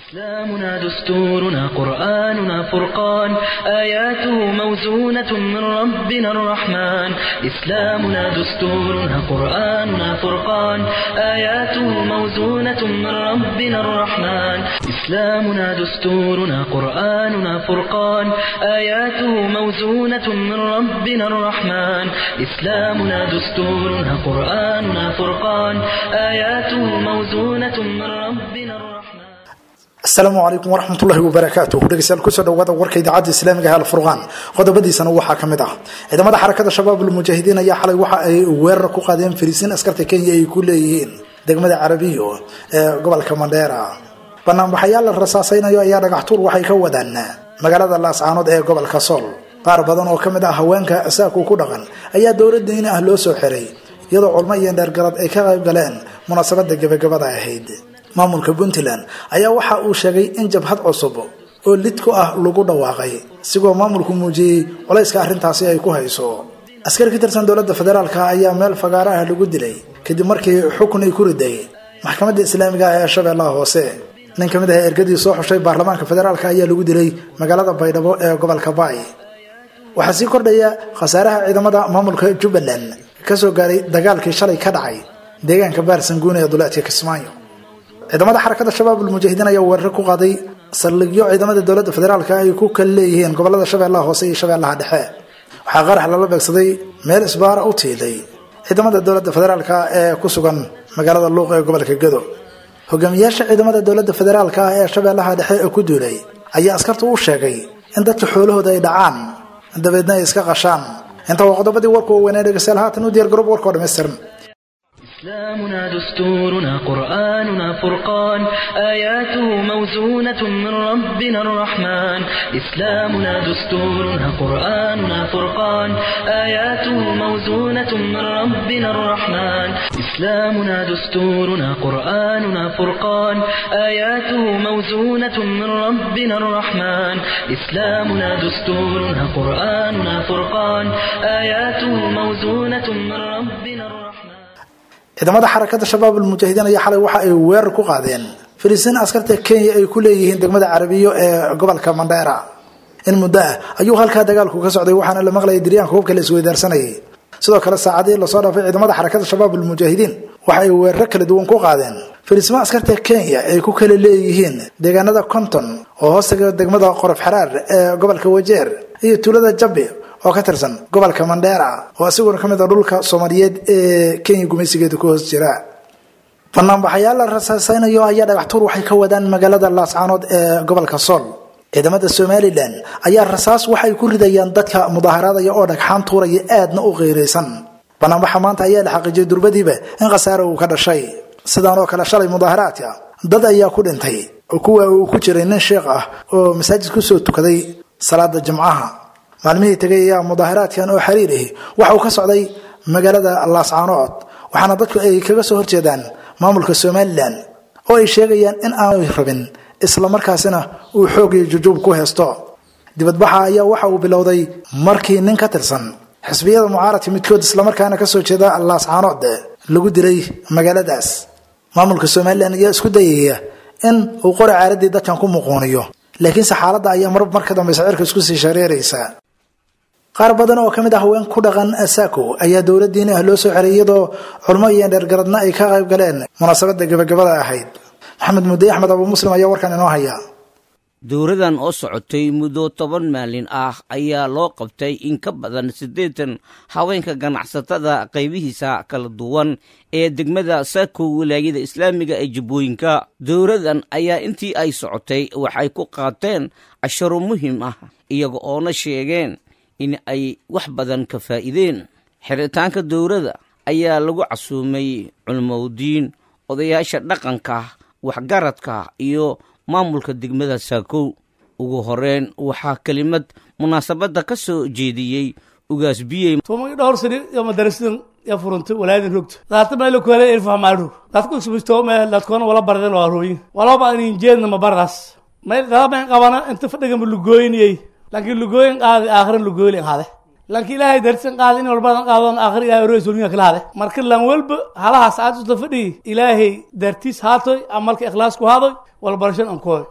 إسلامنا دستورنا قرآننا فرقان آياته موزونة من ربنا الرحمن إسلامنا دستورنا قرآننا فرقان آياته موزونة من ربنا الرحمن إسلامنا دستورنا قرآننا فرقان آياته موزونة من ربنا الرحمن إسلامنا دستورنا قرآننا فرقان آياته موزونة من ربنا الرحمن asalaamu calaykum waraxmatullahi wabarakaatuh dhegeystayaal kusoo dhawaada warka idaacadda islaamiga ee alfurqaan qodobadiisana waxaa ka mid ah ciidamada xarakada shabaab ulmujaahidiin ayaa xalay waxa ay weerar ku qaadeen fariisiin askarta kenya ay ku leeyihiin degmada carabiyo ee gobolka mandheera banaanbaxayaal la rasaasaynayo ayaa dhagaxtuur waxay ka wadaan magaalada laascaanood ee gobolka sool qaar badan oo ka mid ah haweenka saaku ku dhaqan ayaa dowladda in ah loo soo xiray iyadoo culmo iyo dheergarad ay ka qayb galeen munaasabada gebagabada ahayd maamulka puntland ayaa waxa uu sheegay in jabhad cusub oo lid ku ah lagu dhawaaqay isigoo maamulku muujiyey culayska arrintaasi ay ku hayso askari ka tirsan dowladda federaalk ayaa meel fagaaro ah lagu dilay kadib markii xukun ay ku riday maxkamadda islaamiga ee shabeellaha hoose nin ka mid ah ergadii soo xushay baarlamaanka federaalk ayaa lagu dilay magaalada baydhabo ee gobolka baay waxaa sii kordhaya khasaaraha ciidamada maamulka jubbaland kasoo gaaray dagaalkii shalay ka dhacay deegaanka baarsanguune ee duleedka kismaayo ciidamada xarakada shabaab ulmujaahidiin ayaa weerar ku qaaday saldhigyo ciidamada dowladda federaalk ay ku kala leeyihiin gobolada shabeellaha hoose iyo shabeellaha dhexe waxaa qarax lala beegsaday meel isbaara u tiilay ciidamada dowladda federaalk ee ku sugan magaalada luuq ee gobolka gado hogaamiyaasha ciidamada dowladda federaalk ah ee shabeellaha dhexe ee ku duulay ayaa askarta u sheegay in dadka xoolahooda ay dhacaan dabeedna ay iska qashaan inta waa qodobadii warku weynee dhegeystayaal haatan u diyaar garoob warkao dhammaystiran إسلامنا دستورنا قرآننا فرقان آياته موزونة من ربنا الرحمن إسلامنا دستورنا قرآننا فرقان آياته موزونة من ربنا الرحمن إسلامنا دستورنا قرآننا فرقان آياته موزونة من ربنا الرحمن إسلامنا دستورنا قرآننا فرقان آياته موزونة من ربنا الرحمن ciidamada xarakada shabaab ulmujaahidiin ayaa xalay waxa ay weerar ku qaadeen fariisiin askarta kenya ay ku leeyihiin degmada carabiyo ee gobolka mandheera in muddo ah ayuu halkaa dagaalku ka socday waxaana la maqlayay diryaanka hubka la isweydaarsanayay sidoo kale saacadii lasoo dhaafay ciidamada xarakada shabaab ulmujaahidiin waxa ay weeraro kala duwan ku qaadeen fariisimo askarta kenya ay ku kala leeyihiin deegaanada konton oo hoostaga degmada qorof xaraar ee gobolka wajeer iyo tuulada jabi oo ka tirsan gobolka mandheera oo isaguna ka mid a dhulka soomaaliyeed ee kenya gumaysigeeda ku hoos jira banaanbaxayaal la rasaasaynayo ayaa dhagaxtuur waxay ka wadaan magaalada laascaanood ee gobolka sool ciidamada somalilan ayaa rasaas waxay ku ridayaan dadka mudaaharaadaya oo dhagxaan tuuraya aadna u qiiraysan banaanbaxa maanta ayaa la xaqiijiyay durbadiiba in khasaare uu ka dhashay sidaan oo kale shalay mudaaharaadka dad ayaa ku dhintay kuwa uu ku jiray nin sheekh ah oo masaajid kusoo tukaday salaada jimcaha maalmihii tegay ayaa mudaaharaadkan oo xiriir ahi waxa uu ka socday magaalada laascaanood waxaana dadku ay kaga soo horjeedaan maamulka somalilan oo ay sheegayaan in aanay rabin islamarkaasina uu xoog iyo jujuub ku haysto dibadbaxa ayaa waxa uu bilowday markii nin ka tirsan xisbiyada mucaaradka midkood islamarkaana kasoo jeeda laascaanood lagu dilay magaaladaas maamulka somalilan ayaa isku dayaya in uu qori caaradii dadkan ku muquuniyo laakiinse xaaladda ayaa marba mar ka dambaysa cirka isku sii shareeraysa qaar badan oo ka mid ah haween ku dhaqan saako ayaa dowladdiini ah loo soo xeray iyadoo culmo iyo dheergaradna ay ka qayb galeen munaasabadda gebagabada ahayd maxamed mudde axmed abu muslim ayaa warkan inoo haya dowradan oo socotay muddo toban maalin ah ayaa loo qabtay in ka badan siddeetan haweenka ganacsatada qaybihiisa kala duwan ee degmada saako wilaayada islaamiga ee jubbooyinka dowradan ayaa intii ay socotay waxay ku qaateen casharo muhiim ah iyaga oona sheegeen in ay wax badan ka faa'iideen xiritaanka dowrada ayaa lagu casuumay culmowdiin odayaasha dhaqanka waxgaradka iyo maamulka degmada saakow ugu horeyn waxaa kelimad munaasabadda ka soo jeediyey ugaas biyey tumagi dhowr sani yo madarasidan ya furunta walaayadan rogta daata meelo kuhele ilfahmaadhog dadku isbisto me dadkoona wala barden oo arooyin walaba anin jeedna ma bardaas may dadaben qabana inta fadhigan lugooyniyey laakiin lugooyin qaadi aakhiran lugooylin hade laakiin ilaahay darsan qaadi in walbadan qaadon aakhir ilahay oroy sulmiga kala hade marka lan walba halahaas aad usla fadhiyi ilaahay dartiis haatoy amalka ikhlaas ku haadoy walbarashan ankooy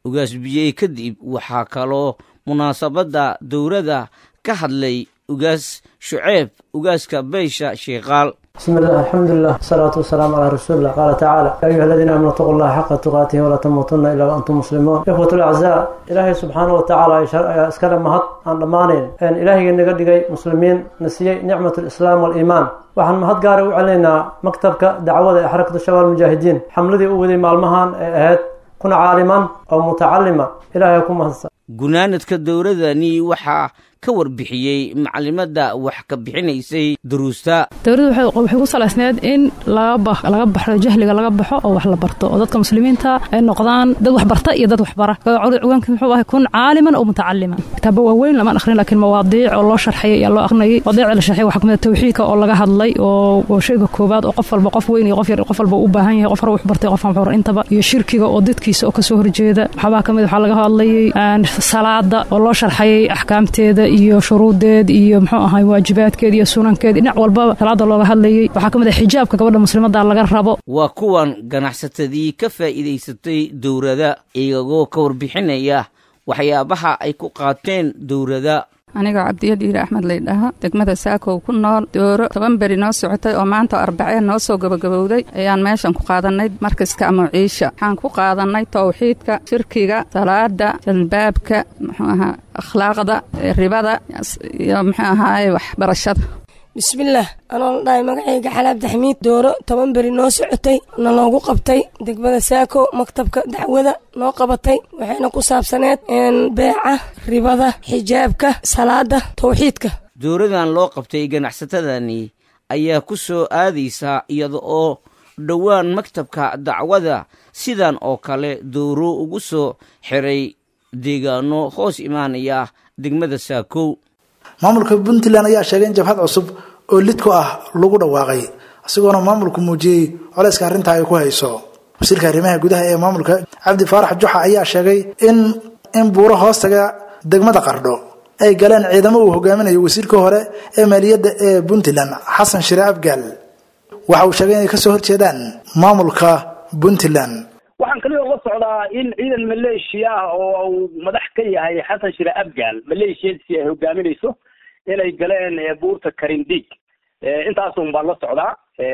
ugaas biyey kadib waxaa kaloo munaasabadda dowladda ka hadlay ugaas shuceeb ugaaska beysha sheekaal بسم الله الحمد لله والصلاة والسلام على رسول الله قال تعالى يا أيها الذين آمنوا اتقوا الله حق تقاته ولا تموتن إلا وأنتم مسلمون إخوة الأعزاء إلهي سبحانه وتعالى اسكال مهد عن ضمانين أن إلهي نقدقي مسلمين نسيي نعمة الإسلام والإيمان waxaan mahad gaara u celinaynaa maktabka dacwada ee xarakada shabaab mujaahidiin xamladii u waday maalmahan ee ahayd kuna caaliman oo mutacalima ilaahay ku mahadsan gunaanadka dowladani waxaa ka warbixiyey macalimadda wax ka bixinaysay duruusta dowladdu waxay ku salaysneed in laga baxo jahliga laga baxo oo wax la barto oo dadka muslimiinta ay noqdaan dad wax barta iyo dad wax bara ciwaanka muxuu ahay kun caaliman oo mutacaliman kitaaba waaweyn lamaan akhrin laakiin mawaadiic oo loo sharxayay ayaa loo aqrinayay mawaadiicda la sharxay waxaa kamid tawxiidka oo laga hadlay oo shayga koowaad oo qof walba qof weyn iyo qof yar qof walba u baahan yahay qof hore wax bartay qof aan intaba iyo shirkiga oo dadkiisa oo kasoo horjeeda waxaabaa kamid waxaa laga hadlayay salaada oo loo sharxayay axkaamteeda iyo shuruudeed iyo muxuu ahay waajibaadkeed iyo sunankeed dhinac walbaba salaada looga hadlayay waxaa ka mid ah xijaabka gabadha muslimada laga rabo waa kuwan ganacsatadii ka faa'iidaysatay dowlada iyagoo ka warbixinaya waxyaabaha ay ku qaateen dowlada anigoo cabdiyadiire axmed laydhaha degmada saakow ku nool dooro toban beri noo socotay oo maanta arbaceen noo soo gabagabowday ayaan meeshan ku qaadannay markaska amuciisha waxaan ku qaadannay tawxiidka shirkiga salaada jalbaabka muxuu ahaa akhlaaqda ribada iyo muxuu ahaaye waxbarashada bismillaah anoo la dhahay magacayga xalaabdi xamiid dooro toban beri noo socotay na loogu qabtay degmada saako maktabka dacwada noo qabatay waxayna ku saabsaneed beeca ribada xijaabka salaada tawxiidka dowladan loo qabtay ganacsatadani ayaa ku soo aadaysaa iyada oo dhowaan maktabka dacwada sidan oo kale dowro ugu soo xiray deegaano hoos imaanaya degmada saakow maamulka puntland ayaa sheegay in jabhad cusub oo lid ku ah lagu dhawaaqay isagoona maamulku muujiyey coleyska arrintaa ay ku hayso wasiirka arrimaha gudaha ee maamulka cabdi faarax juxa ayaa sheegay in in buuro hoostaga degmada qardho ay galeen ciidamo uu hogaaminayo wasiirka hore ee maaliyadda ee puntland xasan shire abgaal waxa uu sheegay inay kasoo horjeedaan maamulka puntland waxaan kaliya la socdaa in ciidan maleeshiya ah oo uu madax ka yahay xasan shire abgaal maleeshiyadiisi ay hogaaminayso inay galeen buurta karindig intaasun baan la socdaa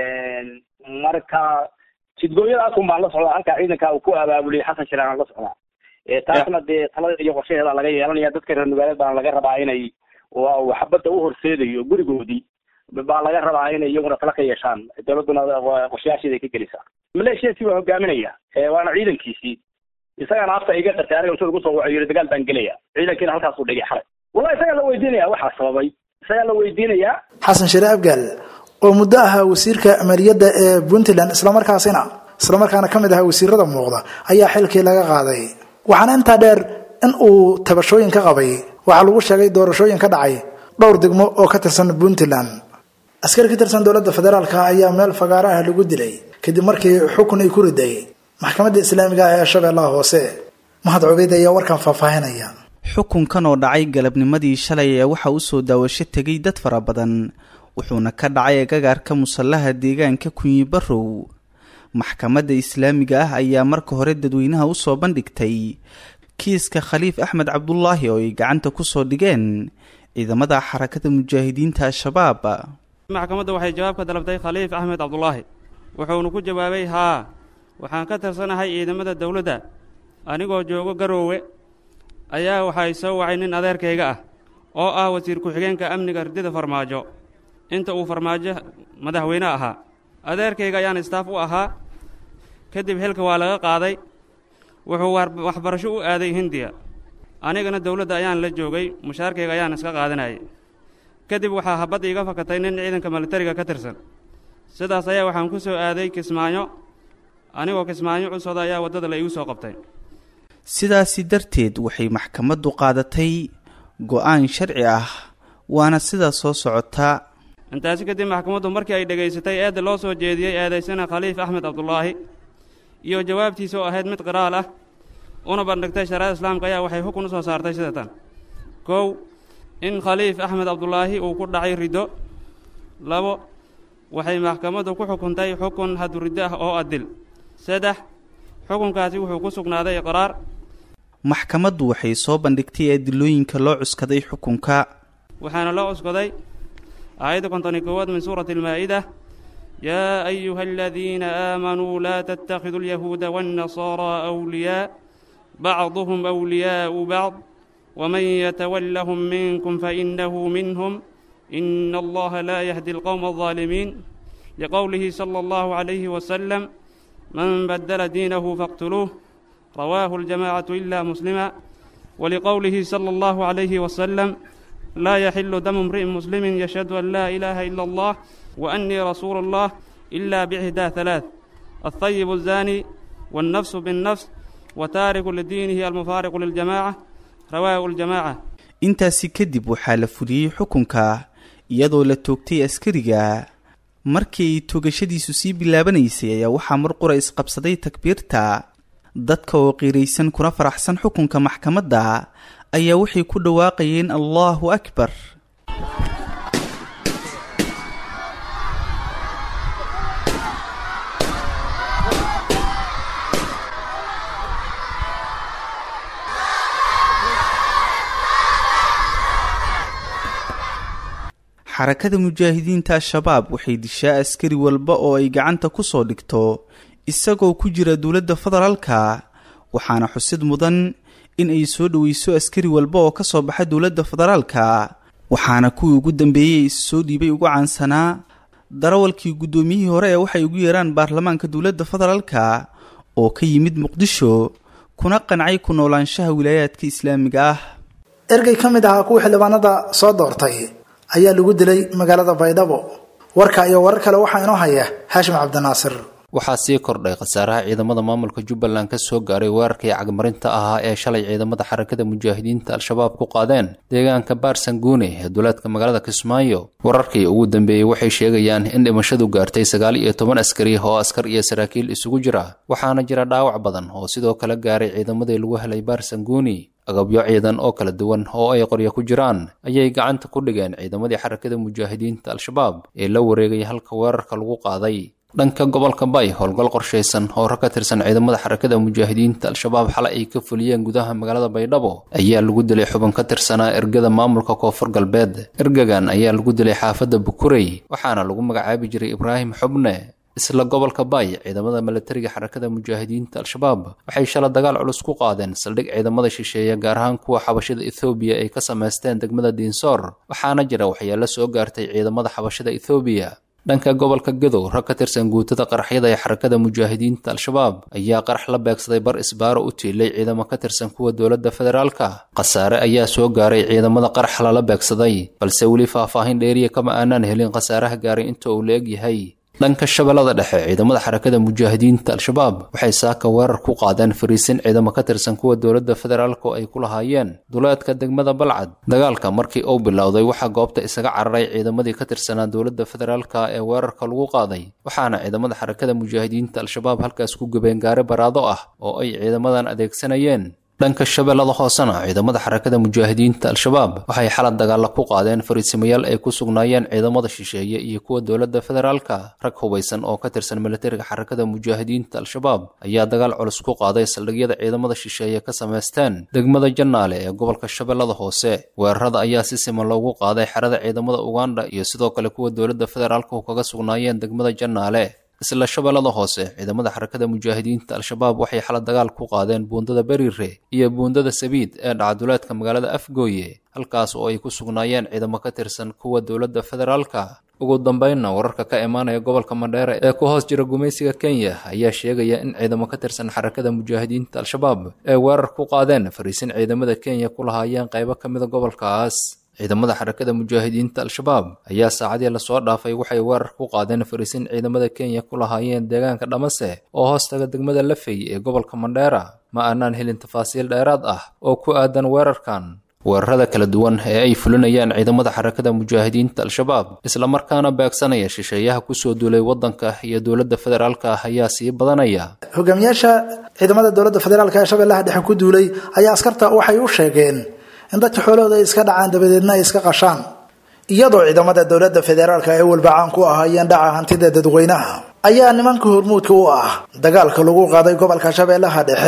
marka jidgooyadaasun baan la socdaa halkaa ciidanka uu ku abaabuliyay xasan shire aan la socdaa taasna dee talada iyo qorshaheeda laga yeelanaya dadka reer magaaleed baan laga rabaa inay xabadda u horseedayo gurigoodii baa laga rabaa inay iyaguna tala ka yeeshaan dowladduna qorshayaasheeda ay ka gelisaa maleeshiyadii waa hogaaminaya waana ciidankiisii isagana afta iga qatay aniga intuu igu soo waco yiri dagaal baan gelaya ciidankiina halkaasuu dhigay xalay wallahi isagaa la weydiinaya waxaa sababay isagaa la weydiinayaa xasan shire abgaal oo muddo ahaa wasiirka maaliyadda ee puntland islamarkaasina islamarkaana ka mid ahaa wasiirada muuqda ayaa xilkii laga qaaday waxaana intaa dheer in uu tabashooyin ka qabay waxaa lagu sheegay doorashooyin ka dhacay dhowr degmo oo ka tirsan puntland askari ka tirsan dowladda federaalka ayaa meel fagaaro ah lagu dilay kadib markii xukun ay ku riday maxkamadda islaamiga ah ee shabeellaha hoose mahad cubeyd ayaa warkan faahfaahinaya xukunkan oo dhacay galabnimadii shalay ee waxa u soo daawasho tegay dad fara badan wuxuuna ka dhacay agagaarka musallaha deegaanka kunyi barrow maxkamadda islaamiga ah ayaa marka hore dadweynaha usoo bandhigtay kiiska khaliif axmed cabdulaahi oo ay gacanta kusoo dhigeen ciidamada xarakada mujaahidiinta al-shabaab maxkamadda waxay jawaab ka dalabtay khaliif axmed cabdulaahi wuxuuna ku jawaabay haa waxaan ka tirsanahay ciidamada dowladda anigoo joogo garoowe ayaa waxay soo wacay nin adeerkayga ah oo ah wasiir ku-xigeenka amniga ridida farmaajo inta uu farmaajo madaxweyne ahaa adeerkayga ayaan istaaf u ahaa kadib xilka waa laga qaaday wuxuu waxbarasho u aaday hindiya anigana dowladda ayaan la joogay mushaarkayga ayaan iska qaadanayay kadib waxaa habadda iga fakatay nin ciidanka militariga ka tirsan sidaas ayaa waxaan ku soo aaday kismaayo anigoo kismaayo cusooda ayaa waddada la igu soo qabtay sidaasi darteed waxay maxkamaddu qaadatay go-aan sharci ah waana sidaa soo socotaa intaasi kadib maxkamaddu markii ay dhegaysatay eedda loo soo jeediyey eedaysana khaliif axmed cabdulaahi iyo jawaabtiisa oo ahayd mid qiraal ah una bandhigtay shariicada islaamka ayaa waxay xukun u soo saartay sida tan kow in khaliif axmed cabdulaahi uu ku dhacay riddo labo waxay maxkamaddu ku xukuntay xukun haduriddo ah oo adil saddex xukunkaasi wuxuu ku sugnaaday iqraar maxkamaddu waxay soo bandhigtay adilooyinka loo cuskaday xukunka waxaana loo cuskaday aayadda konton iyo koowaad min suurati almaa'ida yaa ayuha aladiina aamanuu laa tattakhiduu alyahuuda waannasaaraa awliyaa bacduhum awliyaa'u bacd waman yatawallahum minkum fainahu minhum ina allaha laa yahdi alqowma aldaalimiin liqowlihi sala allahu calayhi wasalam man badala diinahu faqtuluuh rawaahu aljamaacatu ila muslima waliqowlihi sala allahu calayhi wasalam laa yaxilu damu imri'in muslimin yashhadu an laa ilaaha ila allah wa annii rasuulu allah ila bixdaa halaath altayibu azaani wاlnafsu biاnnafs wa taariku lidiinihi almufaariqu liljamaaca rawaahu aljamaaca intaasi kadib waxaa la fuliyey xukunka iyadoo la toogtay askariga markii ay toogashadiisu sii bilaabanaysay ayaa waxaa mar qura isqabsaday takbiirta dadka oo qiiraysan kuna faraxsan xukunka maxkamadda ayaa waxay ku dhawaaqayeen allahu akbar xarakada mujaahidiinta al-shabaab waxay dishaa askari walba oo ay gacanta ku soo dhigto isagoo ku jira dowladda federaalka waxaana xusid mudan in ay soo dhoweyso askari walba oo ka soo baxa dowladda federaalka waxaana kuwii ugu dambeeyey is soo dhiibay ugu caansanaa darawalkii guddoomiyihii hore ee waxay ugu yeeraan baarlamaanka dowladda federaalka oo ka yimid muqdisho kuna qancay ku noolaanshaha wilaayaadka islaamiga ah ergey ka mid ahaa kuwii xildhibaanada soo doortay ayaa lagu dilay magaalada baydhabo warka iyo warar kale waxaa inoo haya haashim cabdinaasir waxaa sii kordhay khasaaraha ciidamada maamulka jubbaland ka soo gaaray weerarkii cagmarinta ahaa ee shalay ciidamada xarakada mujaahidiinta al-shabaab ku qaadeen deegaanka baarsanguune ee duleedka magaalada kismaayo wararkii ugu dambeeyey waxay sheegayaan in dhimashadu gaartay sagaal iyo toban askari oo askar iyo saraakiil isugu jira waxaana jira dhaawac badan oo sidoo kale gaaray ciidamadii lagu helay baarsanguuni agabyo ciidan oo kala duwan oo ay qoryo ku jiraan ayay gacanta ku dhigeen ciidamadii xarakada mujaahidiinta al-shabaab ee la wareegay halka weerarka lagu qaaday dhanka gobolka bay howlgal qorshaysan oo rag ka tirsan ciidamada xarakada mujaahidiinta al-shabaab xalay ay ka fuliyeen gudaha magaalada baydhabo ayaa lagu dilay xubin ka tirsanaa ergada maamulka koonfur galbeed ergagan ayaa lagu dilay xaafadda bukurey waxaana lagu magacaabi jiray ibraahim xubne isla gobolka bay ciidamada milatariga xarakada mujaahidiinta al-shabaab waxay shala dagaal culus ku qaadeen saldhig ciidamada shisheeye gaar ahaan kuwa xabashada ethoobiya ay ka samaysteen degmada diinsoor waxaana jira waxyeelo soo gaartay ciidamada xabashada ethoobiya dhanka gobolka gadow rag ka tirsan guutada qaraxyada ee xarakada mujaahidiinta al-shabaab ayaa qarax la beegsaday bar isbaaro u tiilay ciidamo ka tirsan kuwa dowladda federaalka khasaare ayaa soo gaaray ciidamada qarax lala beegsaday balse weli faahfaahin dheeriya kama aanaan helin khasaaraha gaaray inta uu la eg yahay dhanka shabeellada dhexe ciidamada xarakada mujaahidiinta al-shabaab waxay saaka weerar ku qaadeen fariisin ciidamo ka tirsan kuwa dowladda federaalk oo ay ku lahaayeen duleedka degmada balcad dagaalka markii uu bilowday waxaa goobta isaga cararay ciidamadii ka tirsanaa dowladda federaalka ee weerarka lagu qaaday waxaana ciidamada xarakada mujaahidiinta al-shabaab halkaas ku gubeen gaari baraado ah oo ay ciidamadan adeegsanayeen dhanka shabeellada hoosena ciidamada xarakada mujaahidiinta al-shabaab waxay xalad dagaalla ku qaadeen fariisimayaal ay ku sugnaayeen ciidamada shisheeye iyo kuwa dowladda federaalka rag hubaysan oo ka tirsan militariga xarakada mujaahidiinta al-shabaab ayaa dagaal culus ku qaaday saldhigyada ciidamada shisheeye ka samaysteen degmada jannaale ee gobolka shabeellada hoose weerarada ayaa si siman loogu qaaday xerada ciidamada uganda iyo sidoo kale kuwa dowladda federaalka u kaga sugnaayeen degmada jannaale isla shabeellada hoose ciidamada xarakada mujaahidiinta al-shabaab waxay xala dagaal ku qaadeen buundada berire iyo buundada sabiid ee dhacduleedka magaalada afgooye halkaas oo ay ku sugnaayeen ciidamo ka tirsan kuwa dowladda federaalka ugu dambeynna wararka ka imaanaya gobolka mandheere ee ku hoos jira gumaysiga kenya ayaa sheegaya in ciidamo ka tirsan xarakada mujaahidiinta al-shabaab ee weerar ku qaadeen fariisin ciidamada kenya ku lahaayeen qaybo ka mida gobolkaas ciidamada xarakada mujaahidiinta al-shabaab ayaa saacadii lasoo dhaafay waxay weerar ku qaadeen fariisin ciidamada kenya ku lahaayeen deegaanka dhamase oo hoostaga degmada lafey ee gobolka mandheera ma aanaan helin tafaasiil dheeraad ah oo ku aadan weerarkan weerarada kala duwan ee ay fulinayaan ciidamada xarakada mujaahidiinta al-shabaab islamarkaana beegsanaya shisheeyaha kusoo duulay waddanka iyo dowladda federaalka ah ayaa sii badanaya hogaamiyaasha ciidamada dowladda federaalk ee shabeellaha dhexe ku duulay ayaa askarta waxay u sheegeen in dadka xoolahooda ay iska dhacaan dabadeedna ay iska qashaan iyadoo ciidamada dowladda federaalk ay walbacaan ku ahaayeen dhaca hantida dadweynaha ayaa nimanka hormuudka u ah dagaalka lagu qaaday gobolka shabeellaha dhexe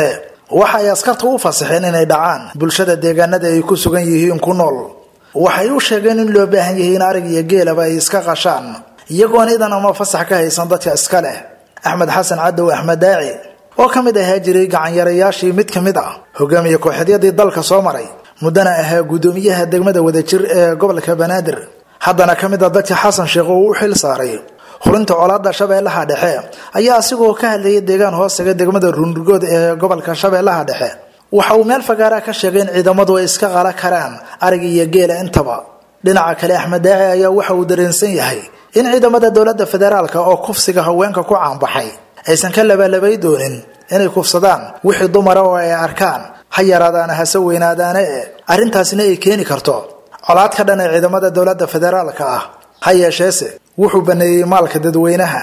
waxa ay askarta u fasaxeen inay dhacaan bulshada deegaanada ay ku sugan yihiin ku nool waxay u sheegeen in loo baahan yahay in arig iyo geelaba ay iska qashaan iyagoon idan ama fasax ka haysan dadka iska leh axmed xasan cadow axmed daaci oo ka mid ahaa jiray gacanyarayaashii mid ka mid ah hogaamiye kooxeedyadii dalka soo maray muddana ahaa guddoomiyaha degmada wadajir ee gobolka banaadir haddana ka mid a dadka xasan sheekh oo u xil saaray hurinta colaada shabeellaha dhexe ayaa asigoo ka hadlayay deegaan hoostaga degmada ruunrugood ee gobolka shabeellaha dhexe waxa uu meel fagaaraa ka sheegay in ciidamadu ay iska qala karaan arig iyo geela intaba dhinaca kale axmed daaci ayaa waxa uu dareensan yahay in ciidamada dowladda federaalka oo kufsiga haweenka ku caanbaxay aysan ka labalabay doonin inay kufsadaan wixii dumara oo ay arkaan ha yaraadaana hase weynaadaane e arrintaasina ay keeni karto colaad ka dhan ee ciidamada dowladda federaalka ah ha yeesheese wuxuu baneeyey maalka dadweynaha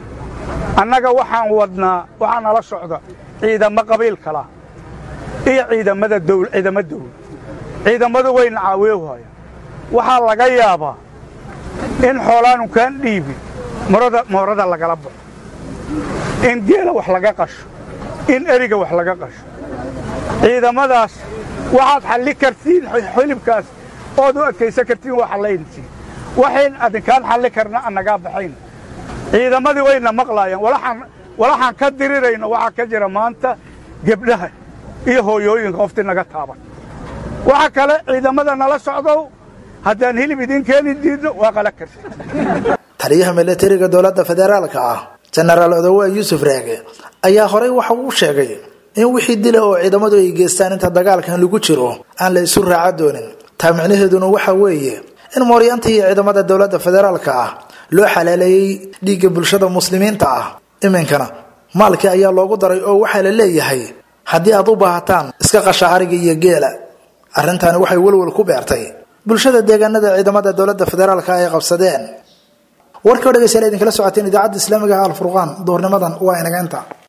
annaga waxaan wadnaa waxaa nala socda ciidamo qabiil kala iyo ciidamada dowl ciidamo dawlad ciidamadu wayna caaweewhaya waxaa laga yaabaa in xoolaanu kaan dhiibin morada moorada lagala baxo in geela wax laga qasho in eriga wax laga qasho ciidamadaas waxaad xalli kartiin xilibkaas ood u adkaysan kartiin waa xallayntiin waxayn adinkaan xalli karna annagaa baxayn ciidamadii wayna maqlaayaan walaxaan ka dirirayno waxaa ka jira maanta gebdhaha iyo hooyooyinka qoftii naga taaban waxa kale ciidamada nala socdow haddaan hilib idiin keeni diidno waa qala karti taliyaha milatariga dowladda federaalka ah jenaraal odowa yuusuf raage ayaa horey waxa uu sheegay in wixii dila oo ciidamadu ay geystaan inta dagaalkan lagu jiro aan la isu raaca doonin taa micnaheeduna waxa weeye in mooryaanta iyo ciidamada dowladda federaalka ah loo xalaaleeyey dhiigga bulshada muslimiinta ah iminkana maalkii ayaa loogu daray oo waxaa la leeyahay haddii aad u baahataan iska qasha ariga iyo geela arrintaani waxay welwel ku beertay bulshada deegaanada ciidamada dowladda federaalka ay qabsadeen warkii o dhegeystayaal idinkala socoteen idaacadda islaamiga ah alfurqaan duhurnimadan waa inaga inta